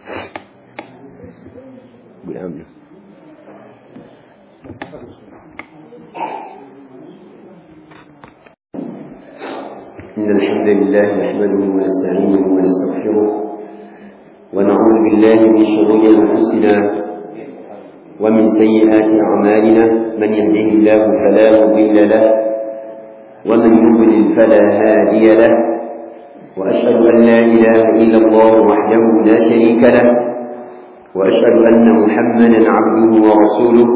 إن الحمد لله نحمده ونستعينه ونستغفره ونعوذ بالله من شرور أنفسنا ومن سيئات أعمالنا من يهده الله فلا مضل له ومن يضلل فلا هادي له وأشهد أن لا إله إلا الله وحده لا شريك له وأشهد أن محمدا عبده ورسوله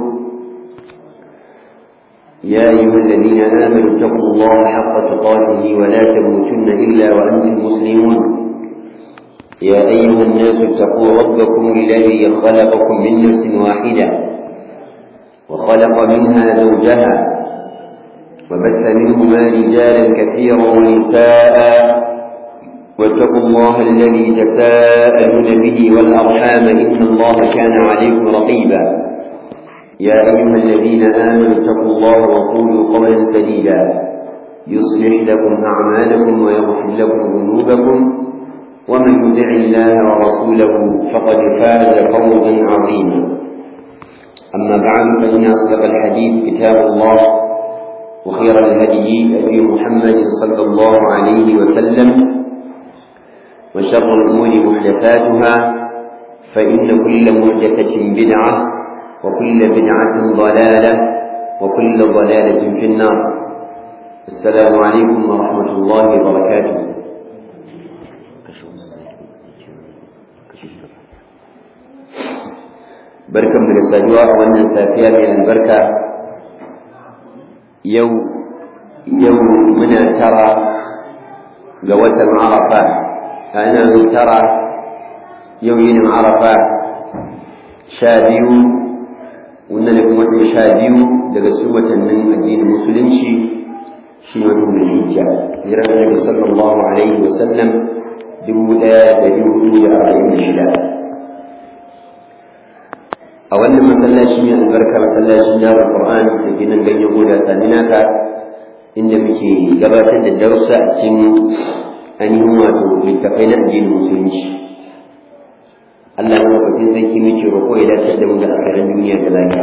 يا أيها الذين آمنوا اتقوا الله حق تقاته ولا تموتن إلا وأنتم مسلمون يا أيها الناس اتقوا ربكم الذي خلقكم من نفس واحدة وخلق منها زوجها وبث منهما رجالا كثيرا ونساء واتقوا الله الذي تساءلون به والأرحام إن الله كان عليكم رقيبا يا أيها الذين آمنوا اتقوا الله وقولوا قولا سديدا يصلح لكم أعمالكم ويغفر لكم ذنوبكم ومن يطع الله ورسوله فقد فاز فوزا عظيما أما بعد فإن أصدق الحديث كتاب الله وخير الهدي هدي محمد صلى الله عليه وسلم وشر الأمور محدثاتها فإن كل محدثة بدعة وكل بدعة ضلالة وكل ضلالة في النار السلام عليكم ورحمة الله وبركاته barkan mu da saduwa a wannan safiya mai albarka yau yau muna tara ga watan arafa ana tara yau yinin arafa sha biyu wannan ne kuma watan sha biyu daga cikin watannin addinin musulunci shi ne watan hijja hijirar annabi sallallahu alaihi wa sallam dubu ɗaya da dubu da arba'in da shida a wannan masallaci mai albarka masallacin jami'ar qur'an da ke nan ganyen goda saminaka inda muke gabatar da darussa a cikin ainihin wato littafai na addinin musulunci Allah madaukakin sarki muke roƙo ya dace da mu da alkhairan duniya da lafiya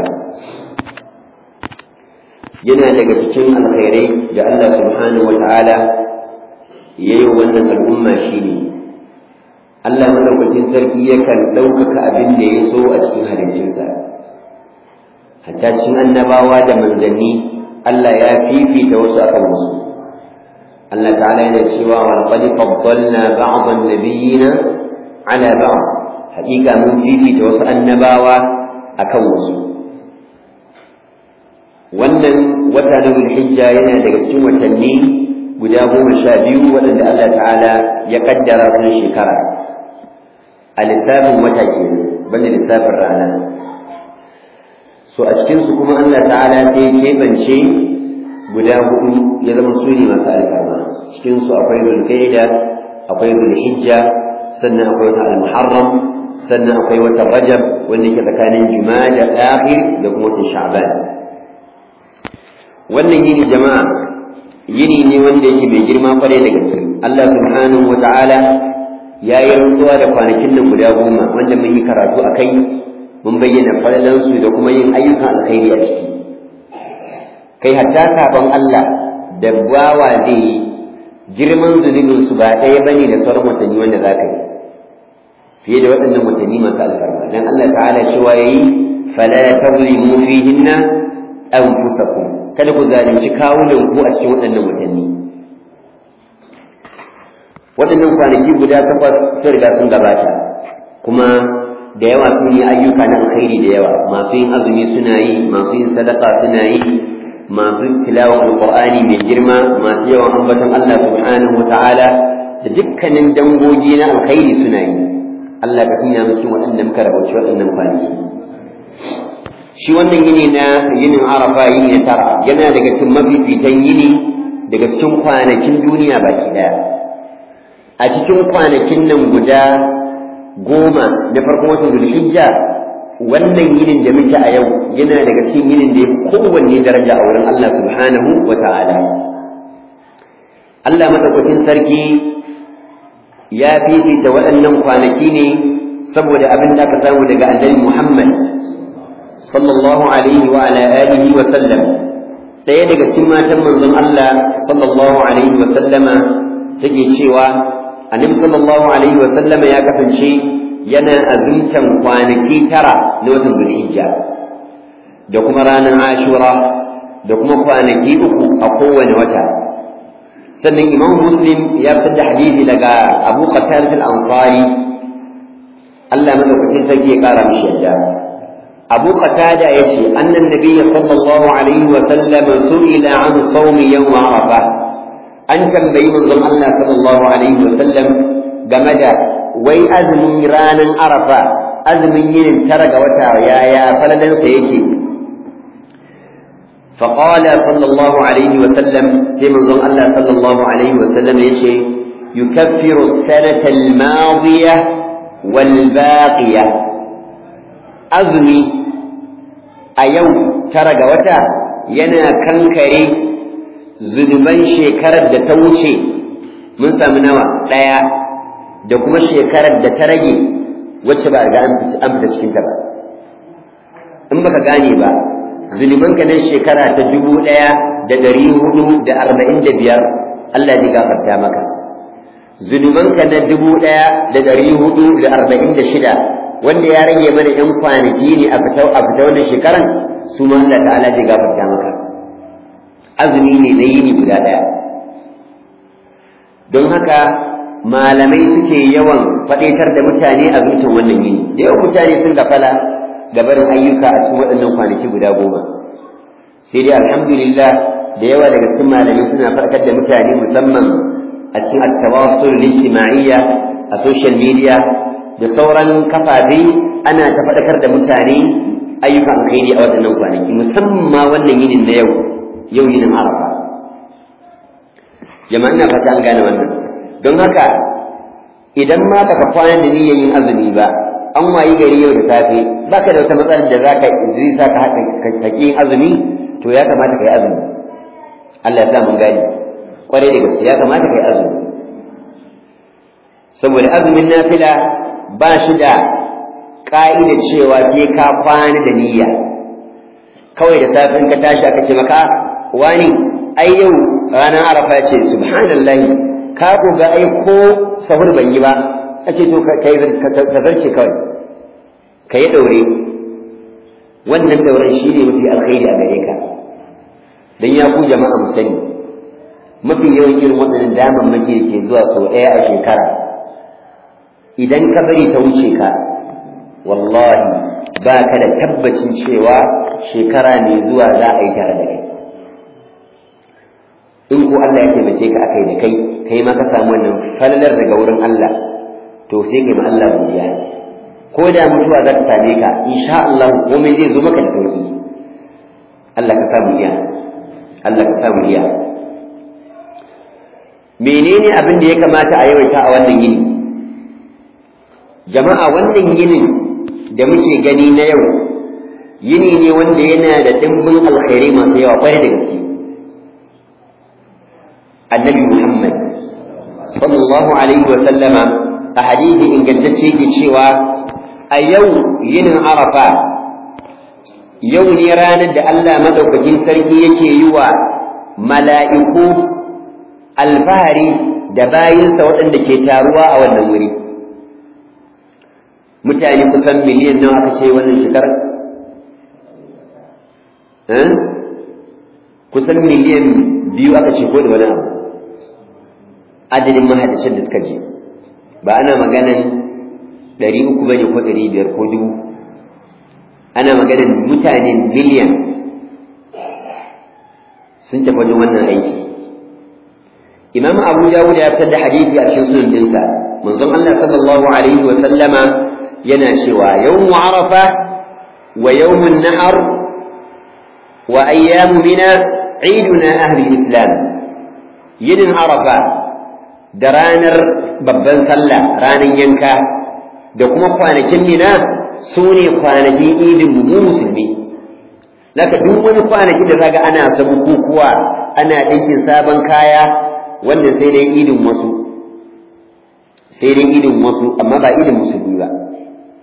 yana daga cikin alkhairai da Allah subhanahu wata'ala ya yi wannan al'umma shine Allah madaukakin sarki yakan ɗaukaka abin da ya so a cikin halittunsa hatta cikin annabawa da manzanni Allah ya fifita wasu akan wasu Allah ta'ala yana cewa wa laqad faddalna ba'd an-nabiyyina ala ba'd haƙiƙa mun fifita wasu annabawa akan wasu wannan wata na hijja yana daga cikin watanni guda goma sha biyu waɗanda Allah ta'ala ya kaddara wannan shekara a lissafin wata ke banda lissafin rana so a cikinsu kuma Allah ta'ala sai ya keɓance guda hudu ya zama su ne masu alfarma cikinsu akwai zulkaida akwai zulhijja sannan akwai wata al-muharram sannan akwai wata rajab wanda ke tsakanin jima'a da akhir da kuma watan sha'ban wannan yini jama'a yini ne wanda yake mai girma kwarai da gaske Allah subhanahu wata'ala ya yi rantsuwa da kwanakin nan guda goma wanda mun yi karatu a kai mun bayyana falalansu da kuma yin ayyukan alkhairi a ciki kai hatta kafin Allah da bawa zai yi girman zunubinsu ba ɗaya bane da sauran watanni wanda za ka yi fiye da waɗannan watanni masu alfarma dan Allah ta'ala cewa yayi fala tazlimu fihinna anfusakum kada ku zalunci kawunan ku a cikin waɗannan watanni waɗannan kwanaki guda takwas sun riga sun gabata kuma da yawa sun yi ayyuka na alkhairi da yawa masu yin azumi suna yi masu yin sadaka suna yi masu tilawan alqur'ani mai girma masu yawan ambaton Allah subhanahu wa ta'ala da dukkanin dangogi na alkhairi suna yi Allah ka sanya mu cikin waɗannan muka rabauci waɗannan kwanaki shi wannan yini na yinin arafa yini na tara yana daga cikin mafifitan yini daga cikin kwanakin duniya baki ɗaya a cikin kwanakin nan guda goma na farkon watan zulhijja wannan yinin da muke a yau yana daga cikin yinin da ya fi kowanne daraja a wurin Allah subhanahu wa ta'ala Allah madaukakin sarki ya fifita waɗannan kwanaki ne saboda abin da aka samu daga annabi Muhammad sallallahu alaihi wa ala alihi wa sallam ɗaya daga cikin matan manzon Allah sallallahu alaihi wa sallama take cewa annabi sallallahu alaihi wa sallama ya kasance yana azumtan kwanaki tara na watan Zulhijja da kuma ranar Ashura da kuma kwanaki uku a kowane wata sannan Imam Muslim ya fitar da hadisi daga Abu Qatada al-Ansari Allah madaukakin sarki ya kara mishi yadda Abu Qatada yace annan nabiyyi sallallahu alaihi wa sallam su'ila an sawmi yawm Arafah an tambayi manzon Allah sallallahu alaihi wa sallam game da wai azumin ranar Arafa azumin yin tara ga wata yaya falalansa yake فقال صلى الله عليه وسلم سيما ظن الله صلى الله عليه وسلم يشي يكفر السنة الماضية والباقية أزمي أيو ترى وتا ينا كنكري zunuban shekarar da ta wuce mun samu nawa ɗaya da kuma shekarar da ta rage wacce ba ga an fita cikinta ba in baka gane ba zunubanka na shekara ta dubu ɗaya da ɗari hudu da arba'in da biyar Allah zai gafarta maka zunubanka na dubu ɗaya da ɗari hudu da arba'in da shida wanda ya rage mana ‘yan kwanaki ne a fita a fita wannan shekaran su ma Allah ta'ala zai gafarta maka azumi ne na yini guda ɗaya don haka malamai suke yawan faɗaitar da mutane a zuciyar wannan yini da yawan mutane sun gafala gabarin ayyuka a cikin waɗannan kwanaki guda goma sai dai alhamdulillah da yawa daga cikin malamai suna farkar da mutane musamman a cikin at-tawassul ijtima'iyya a social media da sauran kafafe ana ta faɗakar da mutane ayyukan alkhairi a waɗannan kwanaki musamman wannan yinin na yau yau yinin arafa jama'a ina fata an gane wannan don haka idan ma baka kwana da niyyar yin azumi ba an wayi gari yau da safe baka da wata matsalar da zaka zai sa ka haɗa yin azumi to ya kamata kai azumi Allah ya sa mun gani kwarai da gaske ya kamata kai azumi saboda azumin nafila ba shi da ƙa'ida cewa sai ka kwana da niyya kawai da safin ka tashi aka ce maka wani ai yau ranar arafa ce subhanallahi ka ga ai ko sahur ban yi ba ake to ka zarce kawai ka yi ɗaure wannan ɗauren shi ne mafi alkhairi a gare ka don ya ku jama'a mu sani mafi yawan irin waɗannan damammaki da ke zuwa sau ɗaya a shekara idan ka bari ta wuce ka wallahi ba ka da tabbacin cewa shekara mai zuwa za a yi tare da kai in ko Allah ya taimake ka akai da kai kai ma ka samu wannan falalar daga wurin Allah to sai kai ma Allah godiya ko da mutuwa za ta same ka insha Allah komai zai zo maka da sauki Allah ka samu iya Allah ka samu iya menene abin da ya kamata a yawaita a wannan yini jama'a wannan yinin da muke gani na yau yini ne wanda yana da dimbin alkhairi masu yawa kwarai da gaske annabi Muhammad sallallahu alaihi wa sallama a hadisi ingantacce ke cewa a yau yinin arafa yau ne ranar da Allah madaukakin sarki yake yi wa mala'iku alfahari da bayinsa waɗanda ke taruwa a wannan wuri mutane kusan miliyan nawa aka ce wannan shekarar kusan miliyan biyu aka ce ko da wani abu adadin mahadashin da suka je ba ana maganan ɗari uku ba ne ko ɗari biyar ko dubu ana maganan mutane miliyan sun tafi wajen wannan aiki imam abu dawud ya fitar da hadisi a cikin sunan dinsa manzon Allah sallallahu alaihi wa sallama yana cewa yawmu arafa wa yawmun nahar wa ayyamu mina iduna ahli islam yinin arafa da ranar babban sallah ranar yanka da kuma kwanakin mina su ne kwanakin idin mu musulmi Naka duk wani kwanaki da zaga ana sabu kukuwa ana ɗinkin sabon kaya wannan sai dai idin wasu sai dai idin wasu amma ba idin musulmi ba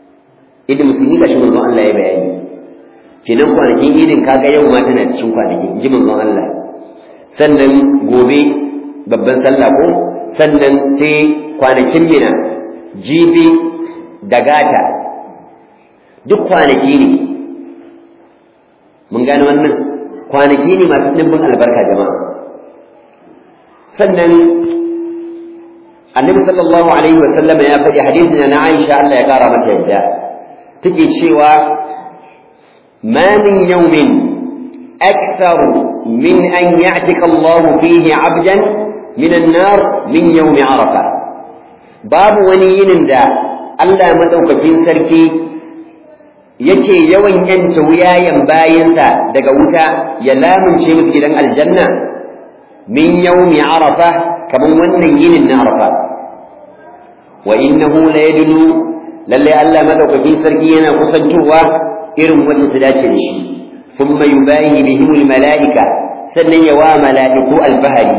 idin musulmi gashi manzon Allah ya bayani kenan kwanakin idin kaga yau ma tana cikin kwanaki ji manzon Allah sannan gobe babban sallah ko sannan sai kwanakin mina jibi da gata duk kwanaki ne mun gane wannan kwanaki ne masu ɗimbin albarka jama'a sannan annabi sallallahu alaihi wa sallam ya faɗi hadisin na Aisha Allah ya kara mata yadda take cewa ma min yawmin akthar min an ya'tika Allah fihi 'abdan min an-nar min yawm Arafa babu wani yinin da Allah madaukakin sarki yake yawan yanta wuyayen bayinsa daga wuta ya lamunce musu gidan aljanna min yawmi arafa kaman wannan yinin na arafa wa innahu la yadlu lalle Allah madaukakin sarki yana kusantowa irin wacce ta dace da shi thumma yubayi bihim almalaika sannan ya wa malaiku albahari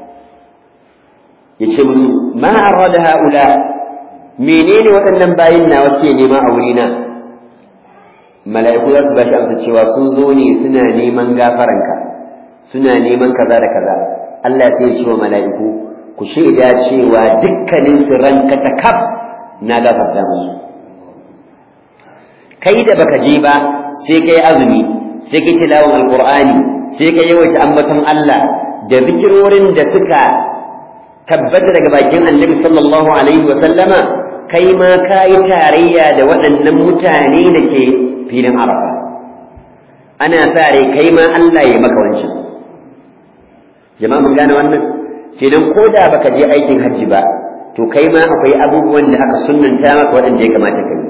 yace musu ma arada haula menene waɗannan bayin na wace nema a wurina mala'iku za su ba shi amsa cewa sun zo ne suna neman gafaranka suna neman kaza da kaza Allah ya ce wa mala'iku ku shaida cewa dukkanin su ranka ta kaf na gafarta musu kai da baka je ba sai kai azumi sai kai tilawan alqur'ani sai kai yawaita ambaton Allah da zikirorin da suka tabbata daga bakin annabi sallallahu alaihi wa sallama kai ma ka yi tarayya da waɗannan mutane da ke filin arafa ana sa rai kai ma Allah ya maka wancan jama'a mun gane wannan kenan ko da baka je aikin hajji ba to kai ma akwai abubuwan da aka sunnanta maka waɗanda ya kamata ka yi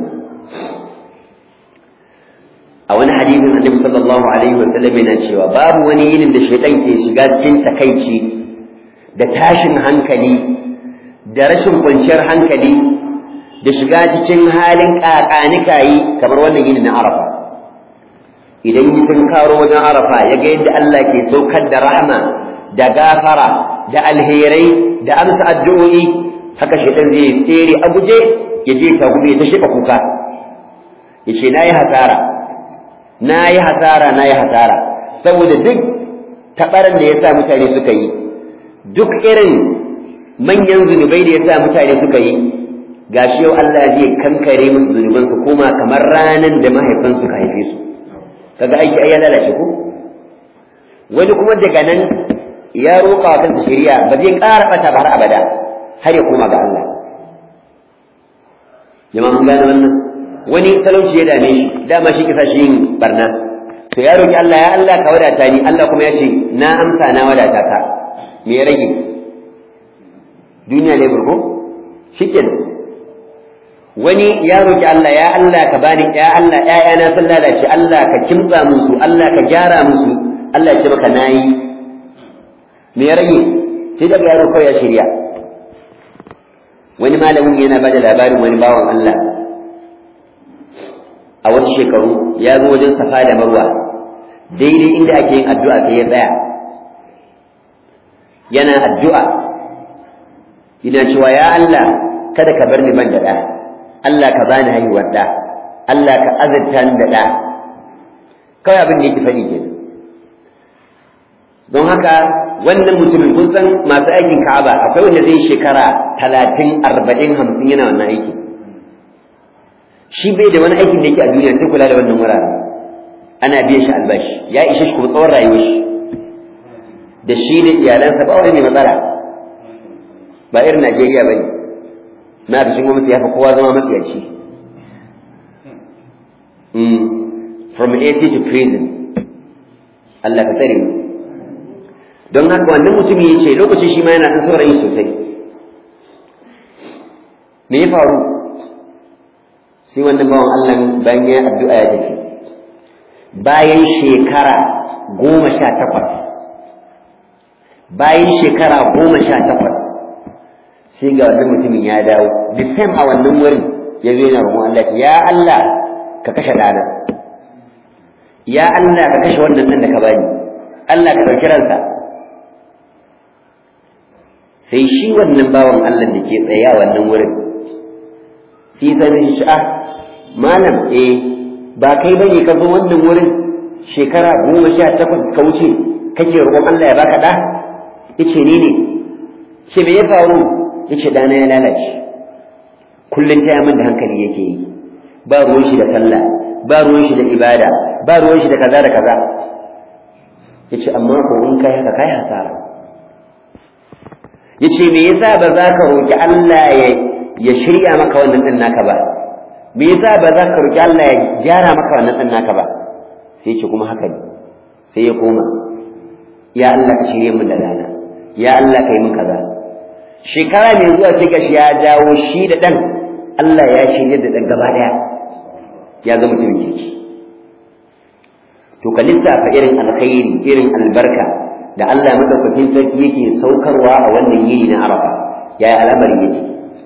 a wani hadisin annabi sallallahu alaihi wasallam yana cewa babu wani yinin da shaitan ke shiga cikin takaici da tashin hankali da rashin kwanciyar hankali da shiga cikin halin kakanikayi kamar wannan yinin na arafa idan yi tun karo wajen arafa ya ga yadda Allah ke saukar da rahama da gafara da alherai da amsa addu'o'i haka shaitan zai tsere a guje ya je ka gube ta shiga kuka ya ce na yi hasara na yi hasara na yi hasara saboda duk taɓarar da ya sa mutane suka yi duk irin manyan zunubai da ya sa mutane suka yi gashi yau Allah zai kankare musu zunuban su koma kamar ranan da mahaifan suka haife su kaga aiki ai ya lalace ko wani kuma daga nan ya roƙa wa kansa shari'a ba zai ƙara ɓata ba har abada har ya koma ga Allah jama'a mun gane wannan wani talauci ya dame shi dama shi kisa shi yin barna to ya roki Allah ya Allah ka wadata ni Allah kuma ya ce na amsa na wadata ka me ya rage duniya ne burgo shikenan wani ya roki Allah ya Allah ka bani ya Allah ƴaƴana sun lalace Allah ka kimtsa musu Allah ka gyara musu Allah ya ce maka nayi me ya rage sai daga yaro kawai ya shirya wani malamin yana bada labarin wani bawan Allah a wasu shekaru ya zo wajen safa da marwa daidai inda ake yin addu'a sai ya tsaya yana addu'a yana cewa ya Allah kada ka bar ni ban da ɗa Allah ka bani haihuwar ɗa Allah ka azurta ni da ɗa kawai abin da yake faɗi ke don haka wannan mutumin kun san masu aikin ka'aba akwai wanda zai shekara talatin arba'in hamsin yana wannan aikin shi bai da wani aikin da yake a duniya sai kula da wannan wurare ana biyan shi albashi ya ishe shi kuma tsawon rayuwar shi da shi da iyalansa ba wani mai matsala ba irin Najeriya bane na da shi gwamnati ya fi kowa zama matsiyaci from AC to prison Allah ka tsare mu don haka wannan mutum ya ce lokacin shi ma yana ɗan saurayi sosai me ya faru sai wannan bawan Allah bayan ya addu'a ya tafi bayan shekara goma sha takwas bayan shekara goma sha takwas sai ga wannan mutumin ya dawo the same a wannan wurin ya zo yana roƙon Allah ya Allah ka kashe ɗana ya Allah ka kashe wannan nan da ka bani Allah ka ɗauki ransa sai shi wannan bawan Allah da ke tsaye a wannan wurin sai ta zai shi malam eh ba kai bane ka zo wannan wurin shekara goma sha takwas ka wuce kake roƙon Allah ya baka ɗa yace ni ne ce me ya faru yace ɗana ya lalace kullum ta min da hankali yake yi ba ruwan shi da sallah ba ruwan shi da ibada ba ruwan shi da kaza da kaza yace amma ko in kai haka kai hasara yace me yasa ba za ka roki Allah ya ya shirya maka wannan din naka ba me yasa ba za ka roki Allah ya gyara maka wannan din naka ba sai ce kuma haka ne sai ya koma ya Allah ka shirye min da dana ya Allah ka yi min kaza shekara mai zuwa sai gashi ya dawo shi da dan Allah ya shirye da dan gaba daya ya zama mutumin kirki to ka lissafa irin alkhairi irin albarka da Allah madaukakin sarki yake saukarwa a wannan yini na Arafa yaya al'amari yake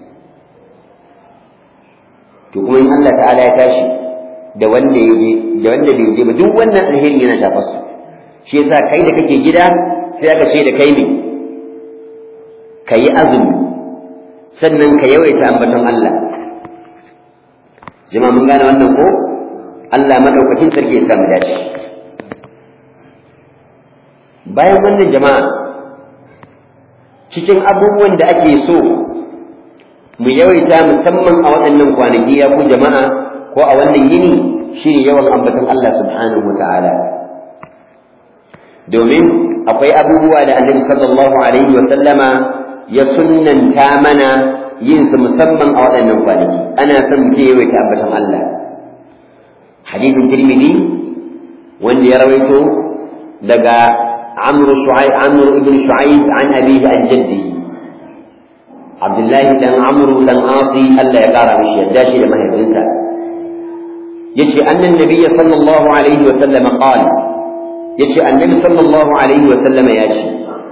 to kuma in Allah ta'ala ya tashi da wanda ya je da wanda bai je ba duk wannan alheri yana shafa su shi yasa kai da kake gida sai aka ce da kai ne ka yi azumi sannan ka yawaita ambaton Allah jama'a mun gane wannan ko Allah madaukakin sarki ya samu dace bayan wannan jama'a cikin abubuwan da ake so mu yawaita musamman a waɗannan kwanaki ya ku jama'a ko a wannan yini shine yawan ambaton Allah subhanahu wata'ala domin akwai abubuwa da annabi sallallahu alaihi wa sallama ya sunnanta mana yin su musamman a waɗannan kwanaki ana son mu yawaita ambaton Allah hadithin tirmidhi wanda ya rawaito daga عمرو شعيب عمرو بن شعيب عن أبيه عن جده عبد الله بن عمرو بن عاصي ألا يقارى بشيء داشي لما ينسى يجي أن النبي صلى الله عليه وسلم قال يجي النبي صلى الله عليه وسلم ياشي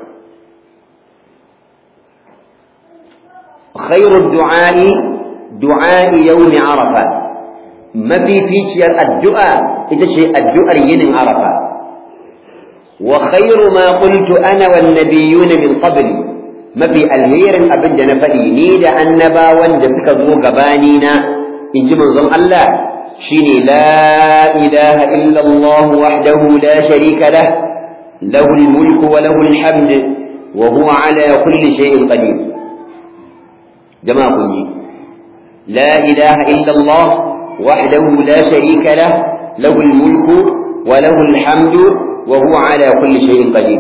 خير الدعاء دعاء يوم عرفة ما في فيتشير الدعاء إذا شيء الدعاء ين عرفة وخير ما قلت أنا والنبيون من قبل ما في الهير أبن جنفئي نيد أنبا وندسك ذو قبانينا إن جمع الله شيني لا إله إلا الله وحده لا شريك له له الملك وله الحمد وهو على كل شيء قدير جماعة كنجي لا إله إلا الله وحده لا شريك له له الملك وله الحمد وهو على كل شيء قدير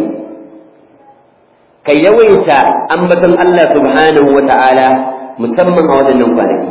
كي يويت أنبة الله سبحانه وتعالى مسمى أولا نوبانك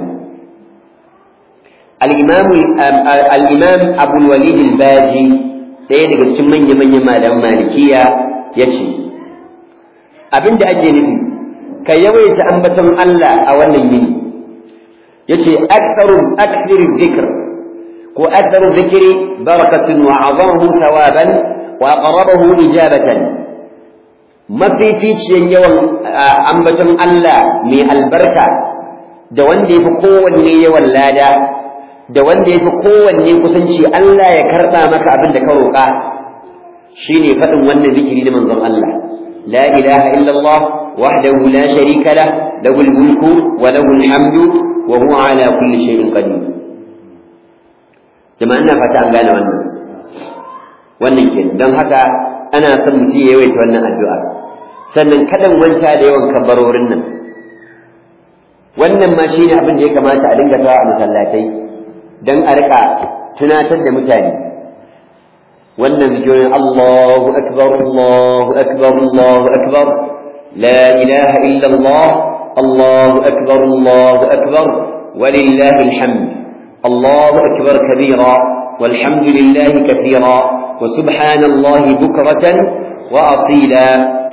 الإمام الإمام أبو الوليد الباجي ɗaya daga cikin manya-manyan malaman malikiya ya ce abin da ake nufi ka yawaita ambaton Allah a wannan yini ya ce aktharu zikr ko aktharu zikri barakatun wa azamu thawaban وأقربه إجابة mafificiyan yawan ambaton Allah mai albarka da wanda ya fi kowanne yawan lada da wanda ya fi kowanne kusanci Allah ya karɓa maka abin da ka roƙa shine faɗin wannan zikiri na manzon Allah la ilaha illallah wahdahu la sharika lah lahul mulku wa lahul hamdu wa huwa ala kulli shay'in qadir jama'a ina fata an gane wannan wannan ke don haka ana son mutum ya yawaita wannan addu'a sannan kadan wanta da yawan kabarorin nan wannan ma shine abin da ya kamata a dinga tawa a masallatai don a rika tunatar da mutane wannan zikirin Allahu akbar Allahu akbar Allahu akbar la ilaha illa Allah Allahu akbar Allahu akbar ولله الحمد الله أكبر كبيرا والحمد لله كثيرا وسبحان الله بكرة وأصيلا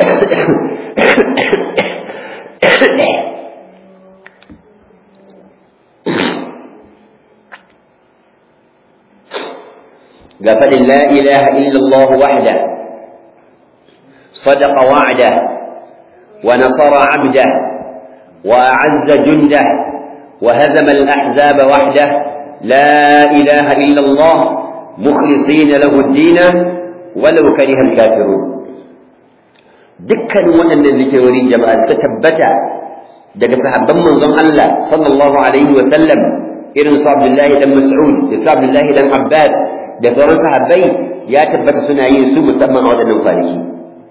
قفل لا إله إلا الله وحده صدق وعده ونصر عبده وأعز جنده وهزم الأحزاب وحده لا إله إلا الله مخلصين له الدين ولو كره الكافرون dukkanin waɗannan zikirori jama'a suka tabbata daga sahabban manzon Allah sallallahu alaihi wa sallam irin su Abdullahi dan Mas'ud da su Abdullahi dan Abbas da sauran sahabbai ya tabbata suna yin su musamman a waɗannan kwanaki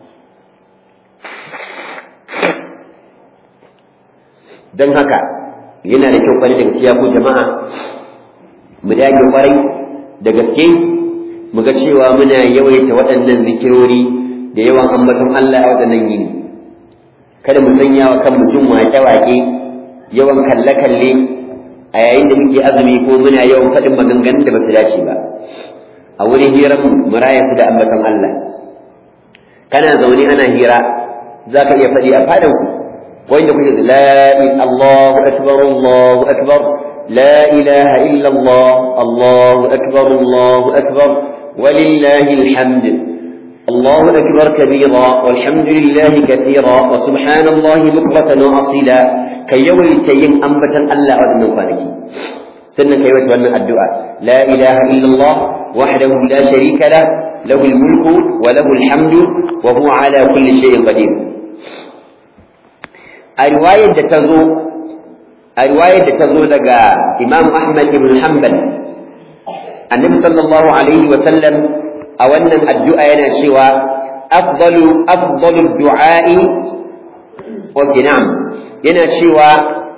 don haka yana da kyau kwarai da gaskiya ko jama'a mu dage kwarai da gaske mu ga cewa muna yawaita waɗannan zikirori da yawan ambaton Allah a waɗannan yini kada mu sanya wa kanmu jin waƙe-waƙe yawan kalle-kalle a yayin da muke azumi ko muna yawan faɗin maganganun da ba su dace ba a wurin hirar mu raya su da ambaton Allah kana zaune ana hira za ka iya faɗi a fadan ku ko inda kuke da la Allahu akbar Allahu akbar la ilaha illa Allah Allahu akbar Allahu akbar walillahi alhamd الله أكبر كبيرا والحمد لله كثيرا وسبحان الله بكرة وأصيلا كي يولي تيم أنبتا ألا أذن فانك سنة كي يتولى الدعاء لا إله إلا الله وحده لا شريك له له الملك وله الحمد وهو على كل شيء قدير الرواية تزو الرواية تزو لقى إمام أحمد بن حنبل النبي صلى الله عليه وسلم أولا الدعاء ينشوى أفضل أفضل الدعاء وبنعم ينشوى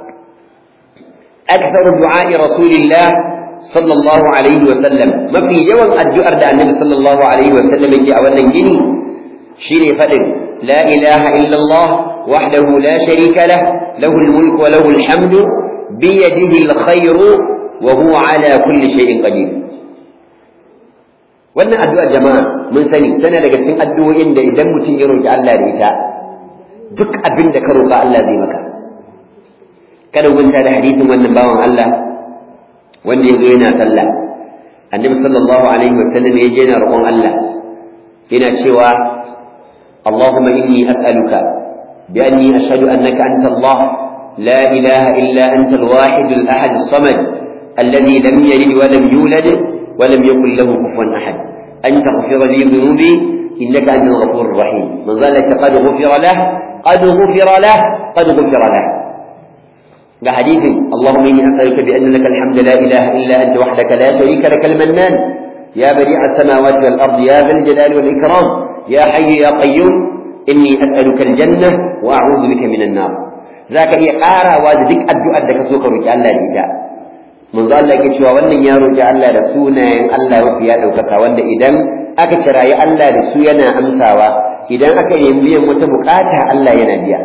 أكثر دعاء رسول الله صلى الله عليه وسلم ما في يوم الدعاء ده النبي صلى الله عليه وسلم يجي أولا جني شيني فلن لا إله إلا الله وحده لا شريك له له الملك وله الحمد بيده الخير وهو على كل شيء قدير wannan addu'a jama'a mun sani tana daga cikin addu'o'in da idan mutum ya roki Allah da ita duk abin da ka roka Allah zai maka kada gunta da hadisin wannan bawan Allah wanda yazo yana sallah annabi sallallahu alaihi wasallam ya je yana roƙon Allah yana cewa Allahumma inni as'aluka bi anni ashhadu annaka anta Allah la ilaha illa anta al-wahid al-ahad as-samad alladhi lam yalid wa lam yulad wa lam yakul lahu kufuwan ahad an taghfira li dhunubi innaka antal ghafurur rahim man zalika qad ghufira lahu qad ghufira lahu qad ghufira lahu ga hadithin Allahumma inni as'aluka bi anna lakal hamdu la ilaha illa anta wahdaka la sharika lakal mannan ya badi'a as-samawati wal ardi ya dhal jalali wal ikram ya hayyu ya qayyum inni as'aluka al-jannah wa a'udhu bika minan nar zaka iya karawa da duk addu'ar da ka so ka roki Allah da ita manzo Allah yake cewa wannan ya roki Allah da sunayen Allah mafi ya daukaka wanda idan aka kirayi Allah da su yana amsawa idan aka yi biyan wata bukata Allah yana biya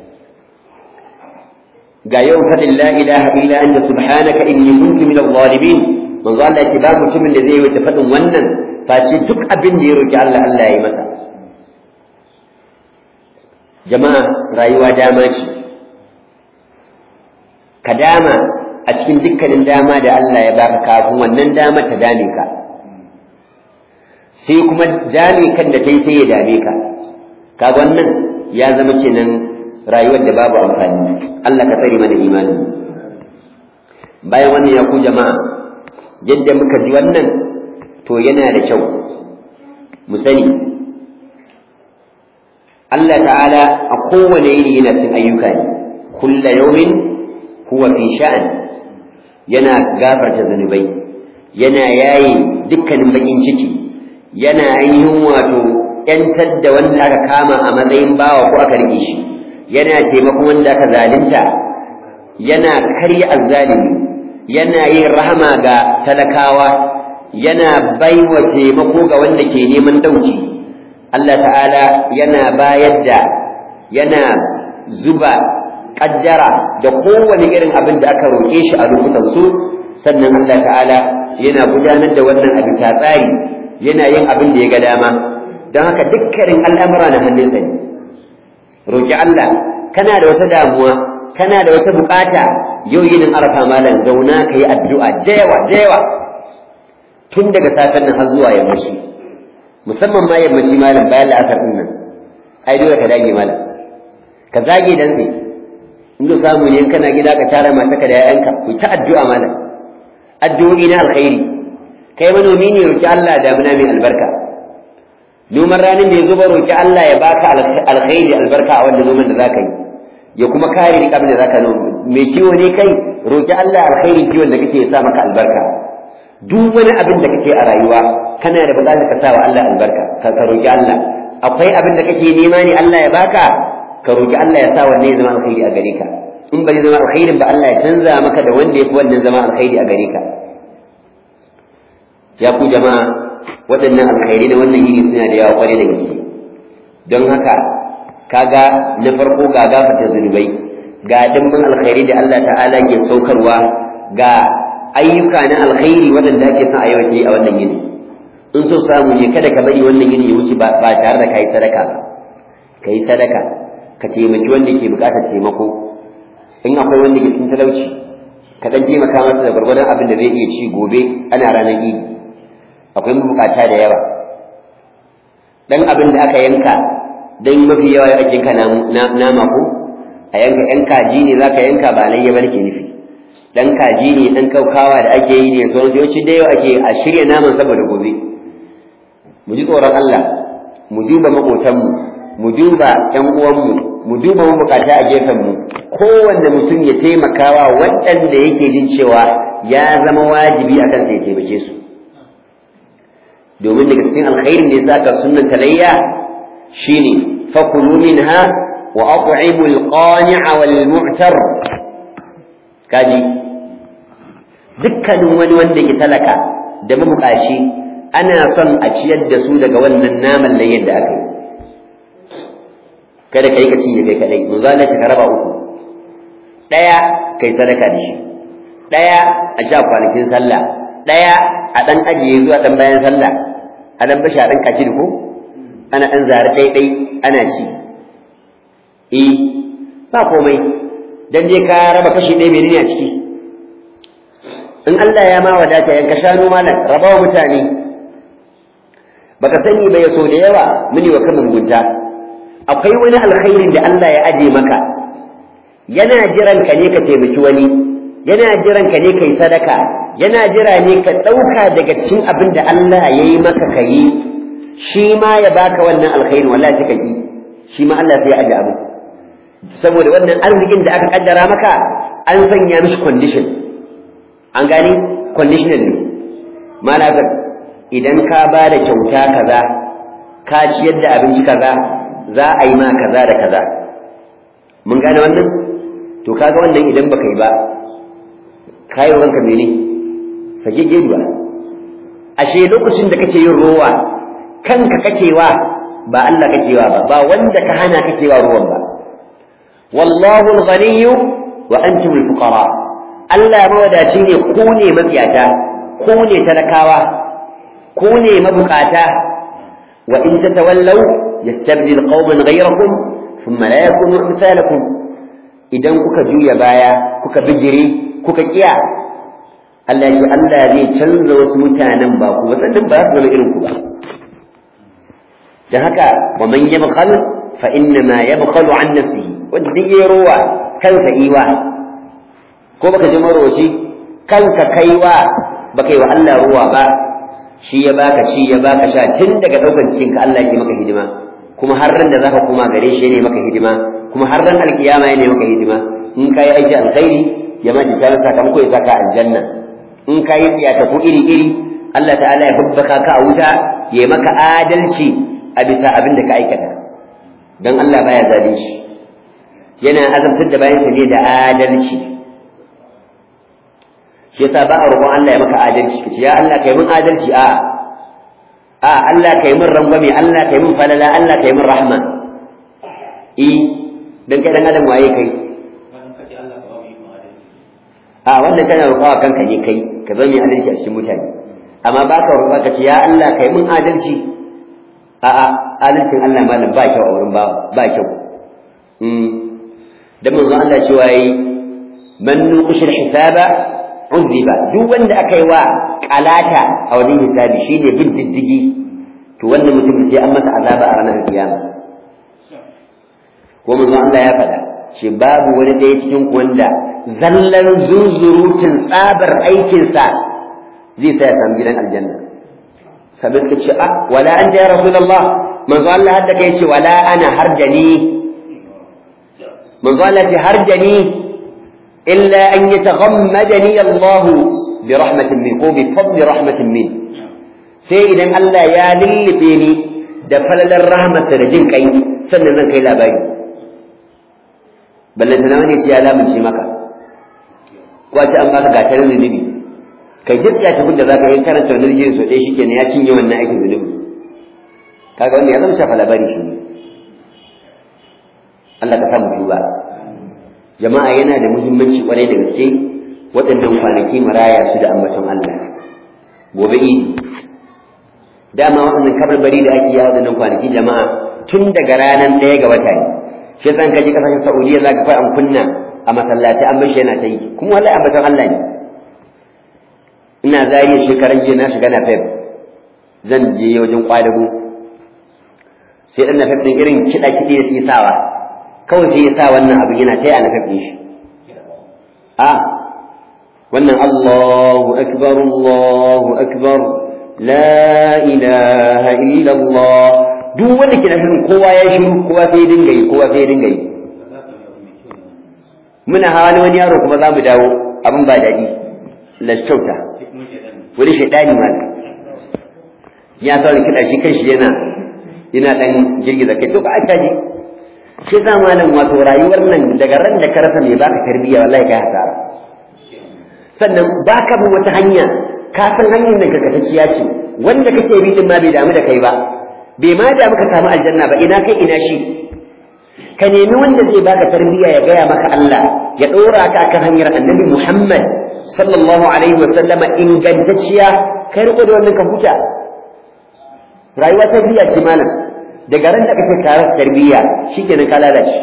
ga yau faɗin la ilaha illa anta subhanaka inni kuntu minadh zalimin manzo Allah ya ce ba mutumin da zai wuce faɗin wannan face duk abin da ya roki Allah Allah ya yi masa jama'a rayuwa dama ce ka dama a cikin dukkanin dama da Allah ya baka kafin wannan dama ta dame ka sai kuma dame kan da ta yi sai ya dame ka kaga wannan ya zama kenan rayuwar da babu amfani Allah ka tsare mana imani bayan wannan ya ku jama'a yadda muka ji wannan to yana da kyau mu sani Allah ta'ala a kowane yini yana cin ayyuka ne kulla yawmin huwa fi sha'an yana gafarta zunubai yana yayi dukkanin bakin ciki yana ainihin wato yantar da wanda aka kama a matsayin bawa ko aka rike shi yana taimakon wanda aka zalunta yana karya azzalimi yana yin rahama ga talakawa yana baiwa taimako ga wanda ke neman dauki Allah ta'ala yana bayar da yana zuba kaddara da kowane irin abin da aka roƙe shi a lokutan su sannan Allah ta'ala yana gudanar da wannan abin ta tsari yana yin abin da ya ga dama don haka dukkanin al'amura na hannunsa ne roƙi Allah kana da wata damuwa kana da wata bukata yau yinin arafa malam zauna ka yi addu'a da yawa da yawa tun daga safen nan har zuwa yammaci musamman ma yammaci malam bayan la'asar din nan ai dole ka dage malam ka zage dan sai in ka samu ne kana gida ka tara mataka da yayanka ku ta addu'a malam addu'o'i na alkhairi kai manomi ne roki Allah da muna mai albarka noman ranin da ya zo ba roki Allah ya baka alkhairi albarka a wannan noman da zaka yi ya kuma kare ni abin da zaka mai kiwo ne kai roki Allah alkhairin kiwon da kake sa maka albarka duk wani abin da kake a rayuwa kana da buƙatar ka sa wa Allah albarka ka roki Allah akwai abin da kake nema ne Allah ya baka ka roki Allah ya sa wannan ya zama alkhairi a gare ka in bai zama alkhairin ba Allah ya canza maka da wanda ya fi wannan zama alkhairi a gare ka ya ku jama'a waɗannan alkhairi da wannan yini suna da yawa kwarai da gaske don haka kaga na farko ga gafarta zunubai ga dimbin alkhairi da Allah ta'ala ke saukarwa ga ayyuka na alkhairi waɗanda ake son a yau a wannan yini in so samu ne kada ka bari wannan yini ya wuce ba tare da kai sadaka ba kai sadaka ka taimaki wanda ke bukatar taimako in akwai wanda ke cikin talauci ka dan taimaka masa da gwargwadon abin da zai iya ci gobe ana ranar idi akwai mabukata da yawa dan abin da aka yanka dan mafi yawa ya ake yanka nama ko a yanka yan kaji ne zaka yanka ba layya ba nake nufi dan kaji ne dan kaukawa da ake yi ne sauransu yawanci da yau ake a shirya naman saboda gobe mu ji tsoron Allah mu duba maƙotanmu mu duba ƴan uwanmu mu duba mabukata a gefenmu kowanne mutum ya taimakawa waɗanda yake jin cewa ya zama wajibi akan sai ya taimake su domin daga cikin alkhairin da ya saka sunnan talayya shine fakulu minha wa at'imu al-qani'a wal mu'tar kaji dukkanin wani wanda ke talaka da mabukaci ana son a ciyar da su daga wannan naman layyan da aka yi kada kai ka cinye kai kadai mun zalla ka raba uku daya kai sadaka da shi daya a sha kwanakin sallah daya a dan ajiye zuwa dan bayan sallah a dan bashi a dan kaci ko ana dan zare dai dai ana ci eh ba komai dan je ka raba kashi ɗaya menene a ciki in Allah ya ma wadata yanka shanu malam raba wa mutane baka sani ba ya so da yawa muni wa kan gunta akwai wani alkhairin da Allah ya aje maka yana jiran ka ne ka taimaki wani yana jiran ka ne kai sadaka yana jira ne ka ɗauka daga cikin abin da Allah ya yi maka ka yi shi ma ya baka wannan alkhairin wallahi sai ka yi shi ma Allah sai ya aje abu saboda wannan arzikin da aka kaddara maka an sanya mishi condition an gani conditional ne malaka idan ka ba da kyauta kaza ka ciyar da abinci kaza za a yi ma kaza da kaza mun gane wannan to kaga wannan idan baka yi ba kai wa ranka mene sake geduwa ashe lokacin da kake yin rowa kanka kakewa ba Allah kakewa ba ba wanda ka hana kakewa ruwan ba wallahu al-ghaniyyu wa antum al-fuqara Allah mawadaci ne ku ne mafiyata ku ne talakawa ku ne mabukata wa in tatawallaw yastabdil qauman ghayrakum thumma la yakunu amsalakum idan kuka juya baya kuka bijire kuka kiya Allah ya Allah zai canza wasu mutanen ba ku ba sannan ba su zama irin ku ba dan haka wa man yabkhal fa inna ma yabkhalu an nafsihi wanda duk yayi rowa kansa iwa ko baka ji maroci kanka kaiwa baka yi wa Allah ruwa ba shi ya baka shi ya baka sha tun daga daukan cikin ka Allah yake maka hidima kuma har ran da zaka koma gare shi ne maka hidima kuma har ran alkiyama ne maka hidima in kai aiki alkhairi ya ma ji tare sakamako ya saka aljanna in kai tsiyata ko iri iri Allah ta'ala ya hubbaka ka a wuta ya maka adalci a bisa abin da ka aikata dan Allah baya zalunci yana azabtar da bayansa ne da adalci shi yasa ba a roƙon Allah ya maka adalci kace ya Allah kai mun adalci a a Allah kai mun rangwame Allah kai mun falala Allah kai mun rahma i dan kai dan adam waye kai a wannan kana roƙawa kanka ne kai ka zama mai adalci a cikin mutane amma ba ka roƙa ka ce ya Allah kai mun adalci a a adalcin Allah malam ba kyau a wurin ba ba kyau da manzo Allah cewa yi man nuqishil hisaba uzziba duk wanda aka yi wa kalata a wajen hisabi shine bin diddigi to wannan mutum sai an masa azaba a ranar kiyama ko manzo Allah ya faɗa ce babu wani ɗaya cikin ku wanda zallan zunzurutun tsabar aikinsa zai sa ya samu gidan aljanna sabin ka ce a wala anta ya rasulullah manzo Allah hadda kai ce wala ana harjani manzo Allah ce harjani illa an yataghammadani Allah bi rahmatin min ko bi fadli rahmatin min sai idan Allah ya lullube ni da falalar rahmatsa da jin kai sannan zan kai labari ballanta na wani shi ya lamunce maka ko a ce an baka gatarin zunubi kai duk ya tafi da zaka yi karanta wani rijiyar so ɗaya shi kenan ya cinye wannan aikin zunubi kaga wanda ya zama shafa labari shi Allah ka samu duba jama'a yana da muhimmanci kwarai da gaske waɗannan kwanaki maraya su da ambaton Allah gobe idi dama waɗannan kabarbari da ake yawo waɗannan kwanaki jama'a tun daga ranar ɗaya ga wata ne shi yasa ka je kasashen Saudiya zaka fa an kunna a masallaci an bashi yana ta yi kuma wallahi ambaton Allah ne ina zariya shekaran jiya na shiga na fef zan je wajen kwadago sai dan na fef din irin kiɗa kiɗi da suke sawa kawai sai ya sa wannan abin yana ta yi a na fef din shi a wannan Allahu akbar Allahu akbar la ilaha illa Allah duk wanda ke nafin kowa ya shiru kowa sai ya dinga yi kowa sai ya dinga yi muna hawa ni wani yaro kuma za mu dawo abin ba daɗi lashauta wani shaidani ma ya sa wani kiɗa shi kanshi yana yana ɗan girgiza kai to ka aka ji shi sa malam wato rayuwar nan daga ran da ka rasa mai baka tarbiyya wallahi kai hasara sannan baka bin wata hanya ka san hanyar da karkatacciya ce wanda kake bi din ma bai damu da kai ba bai ma da muka samu aljanna ba ina kai ina shi ka nemi wanda zai baka tarbiyya ya gaya maka Allah ya ɗora ka akan hanyar annabi Muhammad sallallahu alaihi wa sallama ingantacciya kai riko da wannan ka huta rayuwa tarbiyya ce malam daga ran da kace ka rasa tarbiyya shikenan ka lalace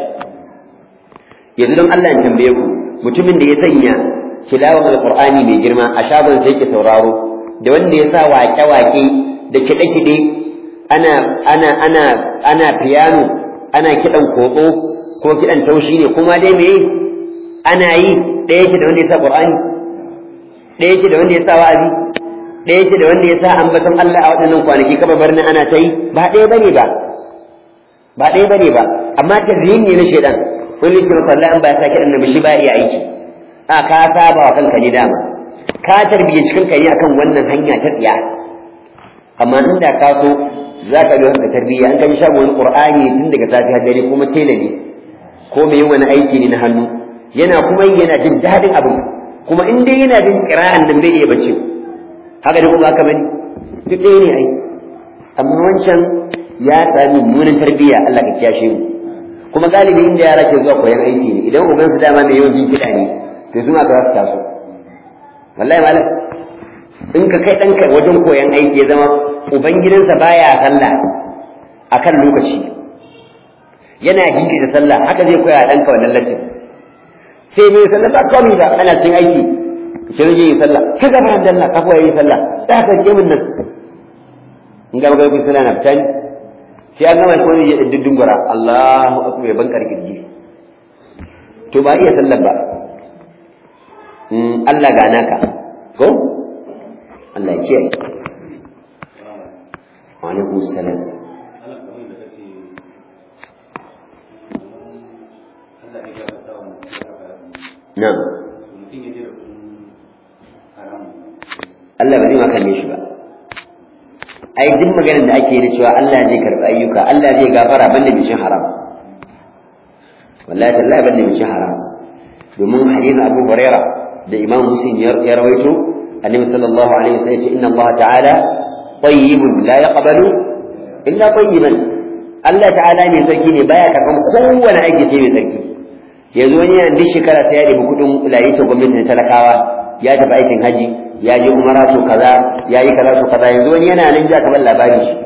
yanzu don Allah ya tambaye ku mutumin da ya sanya tilawar alqur'ani mai girma a shagon sai ke sauraro da wanda ya sa waƙe-waƙe da kiɗe-kiɗe ana ana ana ana piano ana kiɗan kotso ko kiɗan taushi ne kuma dai me ana yi ɗaya yake da wanda ya sa qur'ani ɗaya yake da wanda ya sa wa'azi ɗaya yake da wanda ya sa ambaton Allah a waɗannan kwanaki kaba barna ana ta yi ba ɗaya bane ba ba ɗaya bane ba amma tazyin ne na shedan wani ce maka Allah an ba ya sa kiɗan nan shi ba iya aiki a ka saba wa kanka ne dama ka tarbiyyaci kanka ne akan wannan hanya ta tsiya amma inda ka so za ka bi haka tarbiyya an kan shago wani qur'ani tun daga safi har dare kuma tela ne ko mai wani aiki ne na hannu yana kuma yana jin dadin abin kuma in dai yana jin qira'an nan bai iya bacci haka ne kuma haka bane duk ɗaya ne ai amma wancan ya sami mummunan tarbiyya Allah ka kiyashe mu kuma galibi inda yara ke zuwa koyan aiki ne idan ubansu dama mai yawan jin kiɗa ne to su ma za su taso wallahi malam in ka kai ɗanka wajen koyan aiki ya zama ubangidansa baya sallah akan lokaci yana hinki da sallah haka zai koya ɗanka wannan lacin sai mai sallah ba kawai ba ana cin aiki shi rage yin sallah ka gaba da Allah ka koya yin sallah za ka je min nan in ga magana kun sallah na fita ni sai an gama shi wani ya diddin gura Allahu akbar ya bankar kirji to ba iya sallah ba Allah ga naka ko Allah ya kiyaye wa alaikum salam na'am Allah ba zai makalle shi ba ai duk maganar da ake yi cewa Allah zai karɓi ayyuka Allah zai gafara banda bishin haram wallahi tallahi banda bishin haram domin hadisin Abu Hurairah da Imam Muslim ya rawaito Annabi sallallahu alaihi wasallam ya ce inna Allah ta'ala tayyibun la yaqbalu illa tayyiban Allah ta'ala mai sarki ne baya karban kowane aiki sai mai sarki yanzu wani yana duk shekara sai ya ɗebi kuɗin layita gwamnati na talakawa ya tafi aikin haji ya je umara so kaza ya yi kaza so kaza yanzu wani yana nan ja kamar labarin shi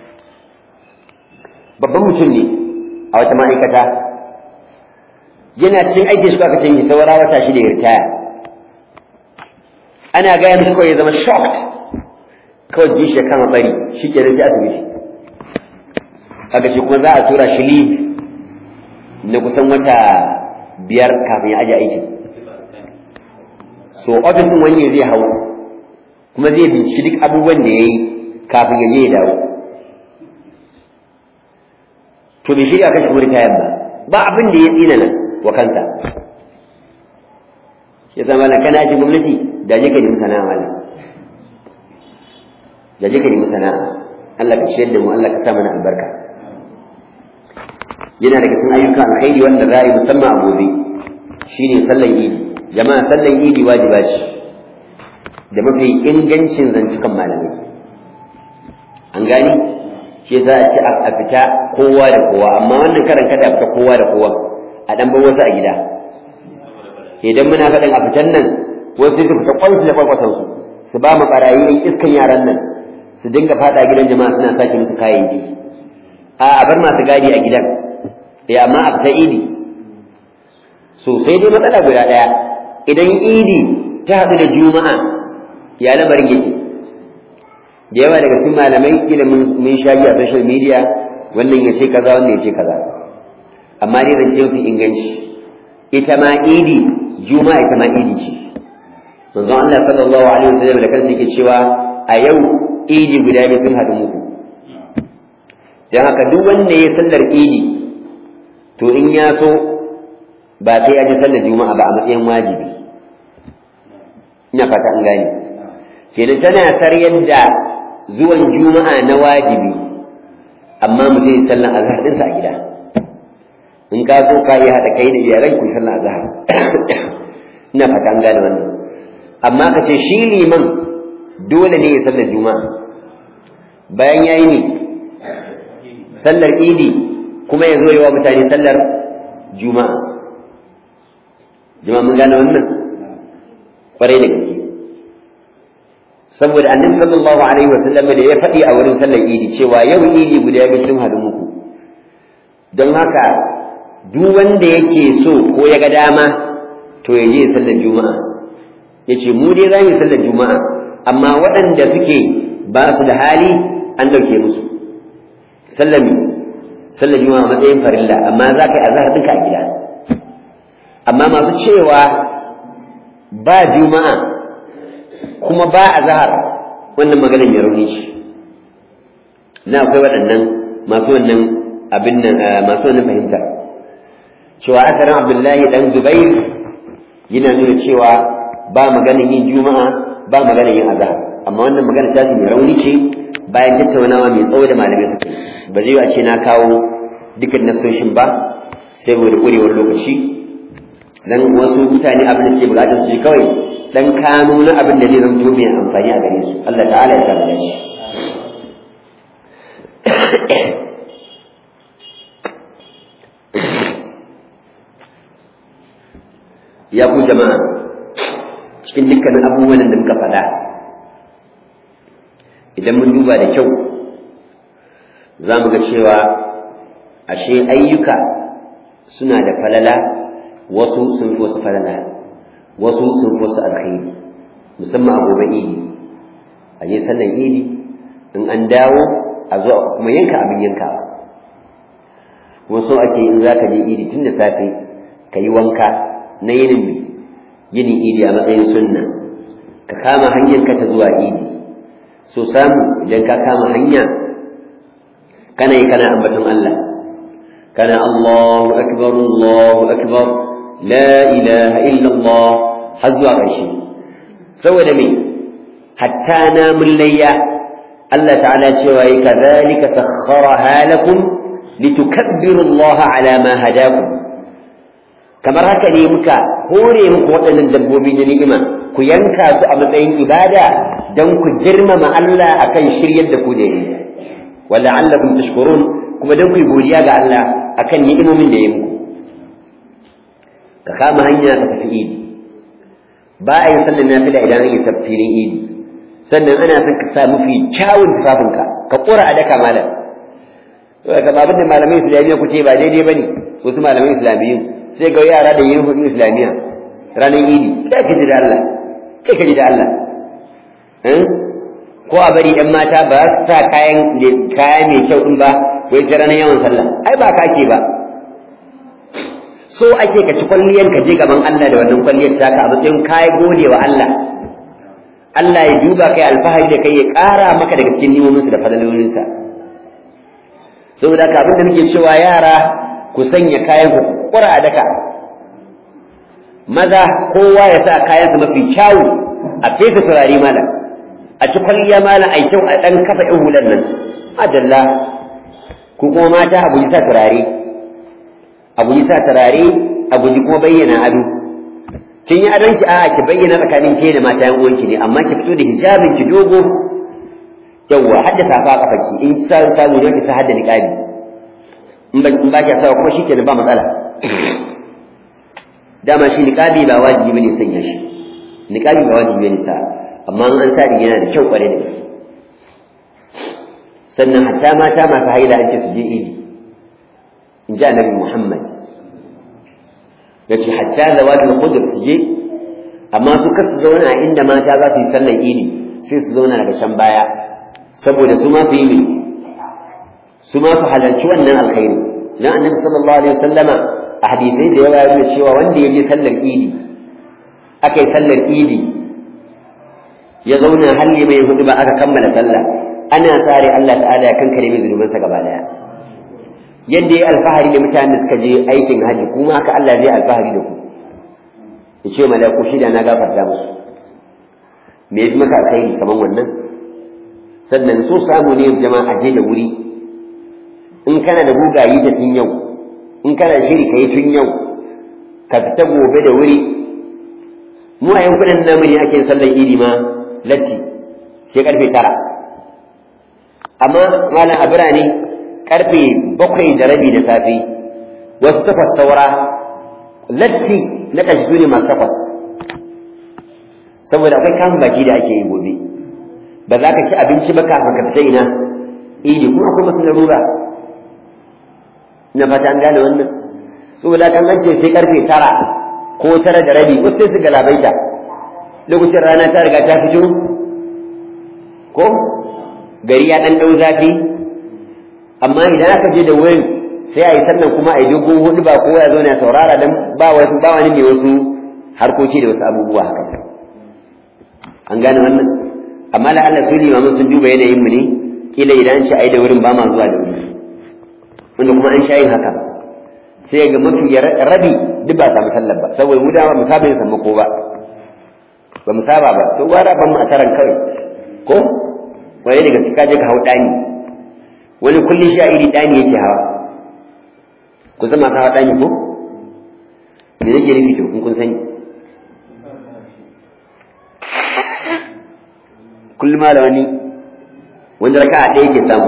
babban mutum ne a wata ma'aikata yana cikin aikin shi aka canji saura wata shi da ya ritaya ana gaya mishi kawai ya zama shocked kawai ji shi ya kama bari shi ke nan asibiti kaga shi kuma za a tura shi leave na kusan wata biyar kafin ya aje aikin so ofisin wani zai hau kuma zai binciki duk abubuwan da ya yi kafin ya je ya dawo to bai shirya kashi wuri kayan ba ba abin da ya tsina nan wa kanta ya zama na kana ji gwamnati da je ka nemi sana'a mala da je ka nemi sana'a Allah ka ciyar da mu Allah ka sa mana albarka yana daga cikin ayyukan alkhairi wanda za a yi musamman a gobe shine sallan idi jama'a sallan idi wajiba ce da mafi ingancin zantukan malamai an gani shi za a ci a fita kowa da kowa amma wannan karan kada a fita kowa da kowa a dan bar wasu a gida idan muna faɗin a fitan nan wasu su fita kwansu da kwakwasan su su ba mu barayi in iskan yaran nan su dinga fada gidan jama'a suna sace musu kayan ji a a bar masu gadi a gidan eh amma a fita idi so sai dai matsala guda ɗaya idan idi ta haɗu da juma'a ya lamarin yake da yawa daga cikin malamai kila mun shaji a social media wannan ya ce kaza wannan ya ce kaza amma dai zan ce mafi inganci ita ma idi juma'a ita ma idi ce manzon Allah sallallahu alaihi wasallam da kansa yake cewa a yau idi guda biyu sun haɗu muku dan haka duk wanda ya sallar idi to in ya so ba sai ya ji sallar juma'a ba a matsayin wajibi ina fata an gane kenan tana saryar da zuwan juma'a na wajibi amma mutum ya sallan azhar ɗinsa a gida in ka so ka yi haɗa kai da iyalan ku sallan azhar ina fata an gane wannan amma ka ce shi liman dole ne ya sallar juma'a bayan ya yi ne sallar idi kuma ya zo yi wa mutane sallar juma'a jama'a mun gane wannan kwarai da gaske saboda annabi sallallahu alaihi wasallam da ya faɗi a wurin sallar idi cewa yau idi guda biyu sun haɗu muku don haka duk wanda yake so ko ya ga dama to ya je sallar juma'a ya ce mu dai za mu yi sallar juma'a amma waɗanda suke ba su da hali an ɗauke musu sallar sallar juma'a matsayin farilla amma za ka yi azhar ɗinka a gida amma masu cewa ba juma'a kuma ba a zahar wannan maganar ya rauni shi na akwai waɗannan masu wannan abin nan masu wannan fahimta cewa asarin abdullahi dan zubair yana nuna cewa ba maganar yin juma'a ba maganar yin azhar amma wannan magana ta mai rauni ce bayan tattaunawa mai tsawo da malamai suke ba zai a ce na kawo dukkan nasoshin ba saboda ƙurewar lokaci dan wasu mutane abin da suke bukatar su ji kawai dan kano na abin da zai zanto mai amfani a gare su Allah ta'ala ya samu dashi ya ku jama'a cikin dukkanin abubuwan da muka faɗa idan mun duba da kyau za mu ga cewa ashe ayyuka suna da falala wasu sun fi wasu falala wasu sun fi wasu alkhairi musamman a gobe idi a je sallan idi in an dawo a zo kuma yanka abin yankawa kuma so ake in za ka je idi tun da safe ka yi wanka na yinin yinin idi a matsayin sunna ka kama hanyar ka ta zuwa idi so samu idan ka kama hanya kana yi kana ambaton Allah kana Allahu akbar Allahu akbar la ilaha illa Allah har zuwa ƙarshe saboda me hatta namun layya Allah ta'ala cewa yi kadhalika sakhkharaha lakum litukabbiru Allah ala ma hadakum kamar haka ne muka hore muku waɗannan dabbobi da ni'ima ku yanka su a matsayin ibada don ku girmama Allah akan shiryar da ku da yi wa la'allakum tashkurun kuma don ku yi godiya ga Allah akan ni'imomin da ya muku ka kama hanya ka tafi idi ba a yi sallar nafila idan an yi tafsirin idi sannan ana son ka sa mafi kyawun tufafinka ka ƙura a daka malam ka babin da malamai islamiyya ku ce ba daidai ba ne wasu malamai islamiyyu sai ga yara da yin hudu islamiyya ranar idi kai ka ji da Allah kai ka ji da Allah ko a bari yan mata ba su sa kayan kaya mai kyau din ba wai ta ranar yawan sallah ai ba ka ke ba so ake ka ci kwalliyar ka je gaban Allah da wannan kwalliyar taka a matsayin kai gode wa Allah Allah ya duba kai alfahari da kai ya ƙara maka daga cikin nimominsa da fadalolinsa saboda haka abin da muke cewa yara ku sanya kayan ku kura a daka maza kowa ya sa kayansa mafi kyawu a fesa turare malam a ci kwalliya malam a kyau a ɗan kafa ɗin hulan nan adalla ko kuma mata a guji sa turare a guji sa turare a guji kuma bayyana ado kin yi adon ki a ki bayyana tsakanin ke da mata yan uwanki ne amma ki fito da hijabin ki dogo yawwa hadda safa a kafarki in sa samu ne ki sa hadda niqabi in ba in ba ki sa kuma shikenan ba matsala dama shi niqabi ba wajibi bane sanya shi niqabi ba wajibi bane sa amma an sa din yana da kyau kware da gaske sannan hatta mata masu haila an ce su je idi in ji annabi Muhammad yace hatta zawatul qudr su je amma su kasu zauna a inda mata za su yi sallar idi sai su zauna daga can baya saboda su ma su yi su ma su halarci wannan alkhairi dan annabi sallallahu alaihi wasallama a hadisai da yawa yana cewa wanda ya je sallar idi aka yi sallar idi ya zauna har ya mai hudu ba aka kammala sallah ana tsare Allah ta'ala ya kankare mai zunubansa gaba daya yadda ya alfahari da mutanen suka je aikin haji kuma haka Allah zai alfahari da ku ya ce malaku shida na gafarta musu me yafi maka alkhairi kamar wannan sannan so samu ne jama'a je da wuri in kana da gugayi da tun yau in kana shiri kai tun yau ka fita gobe da wuri mu a yankunan namu ne ake sallar idi ma latti sai karfe tara amma malam a birane karfe bakwai da rabi da safe wasu takwas saura latti na ƙashi ne masu takwas saboda akwai kamun baki da ake yi gobe ba za ka ci abinci ba kafin ka fita ina idi kuma akwai masu larura na fata an gane wannan saboda kan an ce sai karfe tara ko tara da rabi wasu sai su galabaita lokacin rana ta riga ta fito ko gari ya ɗan ɗau zafi amma idan aka je da wurin sai a yi sannan kuma a yi dogon hudu ba kowa ya zo na saurara dan ba wasu ba wani mai wasu harkoki da wasu abubuwa haka an gane wannan amma la Allah su limamu sun duba yanayin mu ne kila idan an ce ai da wurin ba ma zuwa da wuri wanda kuma an sha yin haka sai ga mafi rabi duk ba samu sallar ba saboda mu dama mu saba yin sammako ba ba mu saba ba to gwara ban mu a taran kawai ko wani daga cika je ka hau ɗani wani kullum sha iri ɗani yake hawa ku zama ka hawa ɗani ko me nake nufi to in kun sani kullum ma da wani wani raka'a ɗaya ke samu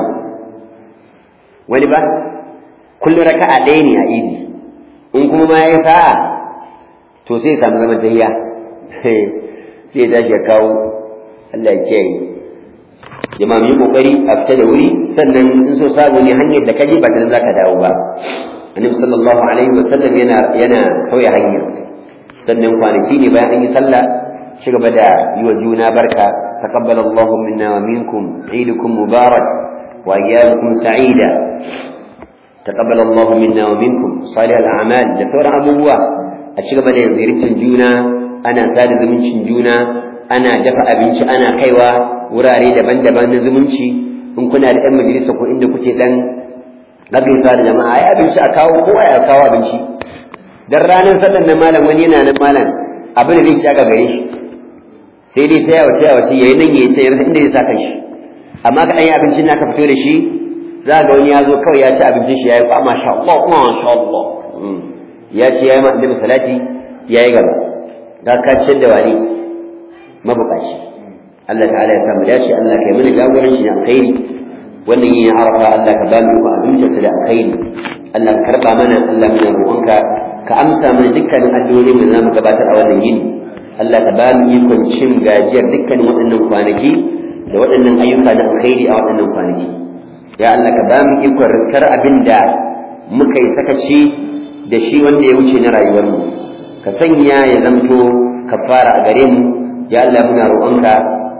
wani ba kullum raka'a ɗaya ne a idi in kuma ma ya sa'a to sai ya samu zaman tahiya sai ya tashi ya kawo Allah ya kiyaye jama'a mu yi kokari a fita da wuri sannan in so samu ne hanyar da kaje ba ta za ka dawo ba annabi sallallahu alaihi wasallam yana yana sauya hanya sannan kwanaki ne bayan an yi sallah ci gaba da yi wa juna barka taqabbal Allah minna wa minkum eidukum mubarak wa ayyamukum sa'ida taqabbal Allah minna wa minkum salih al-a'mal da sauran abubuwa a ci gaba da ziyartar juna ana sada zumuncin juna ana dafa abinci ana kaiwa wurare daban-daban na zumunci in kuna da 'yan majalisa ko inda kuke dan gaggaisa da jama'a ai abinci a kawo kowa ya kawo abinci dan ranar sallan nan malam wani yana nan malam abin da zai ci aka gare shi sai dai taya wace wace yayi nan yayi sai inda zai saka shi amma ka dan yi abincin naka fito da shi za ga wani ya zo kawai ya ci abincin shi yayi kwa masha Allah masha Allah ya ci yayi ma annabi salati yayi gaba ga ka ciyar da wani mabukaci Allah ta'ala ya samu dace Allah kai mana jagoranci da alkhairi wannan yin arafa Allah ka ba mu azumta da alkhairi Allah ka karba mana Allah muna roƙonka ka amsa mana dukkanin addu'o'i mu zamu gabatar a wannan yini Allah ka ba mu ikon cin gajiyar dukkanin waɗannan kwanaki da waɗannan ayyuka na alkhairi a waɗannan kwanaki ya Allah ka ba mu ikon riskar abin da muka yi sakaci da shi wanda ya wuce na rayuwarmu ka sanya ya zamto kafara a gare mu ya Allah muna roƙonka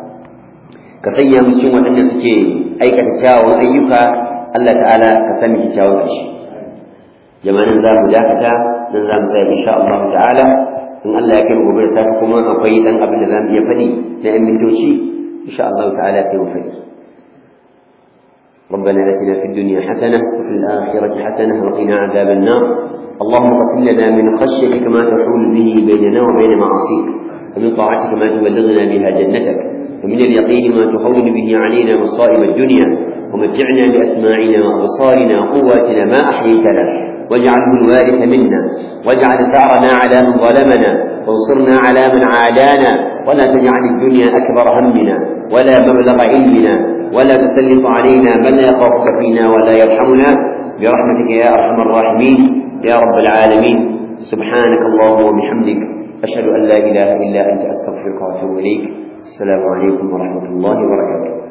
ka sanya mu cikin waɗanda suke aikata kyawawan ayyuka Allah ta'ala ka sani kyakkyawan ƙarshe jama'an za mu dakata nan za mu tsaya insha Allah ta'ala in Allah ya kai mu gobe da safe kuma akwai dan abin da za mu iya faɗi na 'yan mintoci insha Allah ta'ala sai mu faɗi ربنا آتنا في الدنيا حسنة وفي الآخرة حسنة وقنا عذاب النار اللهم قسم لنا من خشيتك ما تحول به بيننا وبين معاصيك ومن طاعتك ما تبلغنا بها جنتك ومن اليقين ما تهون به علينا مصائب الدنيا ومتعنا بأسماعنا وأبصارنا وقواتنا ما أحييتنا واجعله الوارث منا واجعل ثأرنا على من ظلمنا وانصرنا على من عادانا ولا تجعل الدنيا أكبر همنا ولا مبلغ علمنا ولا تسلط علينا من لا يخافك فينا ولا يرحمنا برحمتك يا أرحم الراحمين يا رب العالمين سبحانك اللهم وبحمدك أشهد أن لا إله إلا أنت أستغفرك وأتوب إليك السلام عليكم ورحمة الله وبركاته